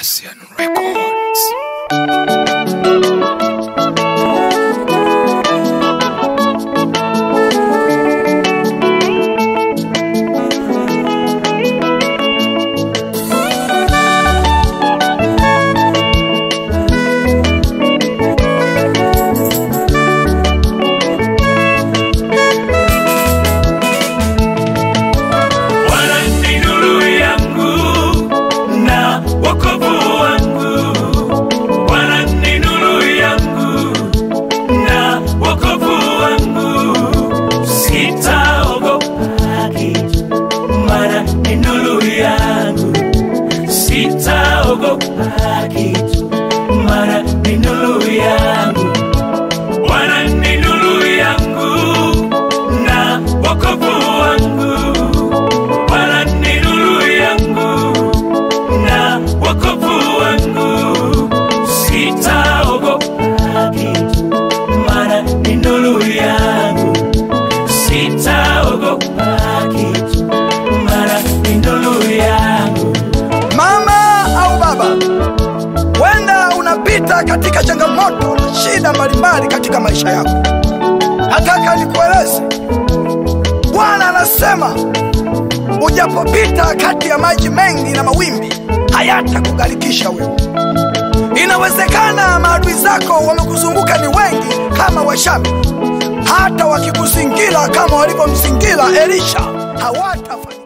Cassian Records. Bwana ni nuru yangu na wokovu wangu. Bwana ni nuru yangu na wokovu wangu. Sitaogopa kitu, maana ni nuru yangu. Sitaogopa kitu, maana ni nuru yangu. Bwana ni nuru yangu na wokovu wangu. Bwana ni nuru yangu na wokovu wangu. Sitaogopa kitu, maana ni nuru yangu. Sitaogopa kitu, maana ni nuru yangu. Mama au baba, wenda unapita katika changamoto na shida mbalimbali katika maisha yako. Nataka nikueleze, Bwana anasema ujapopita kati ya maji mengi na mawimbi hayatakugharikisha wewe. Inawezekana maadui zako wamekuzunguka ni wengi kama Washami, hata wakikuzingira kama walivyomzingira Elisha hawatafanya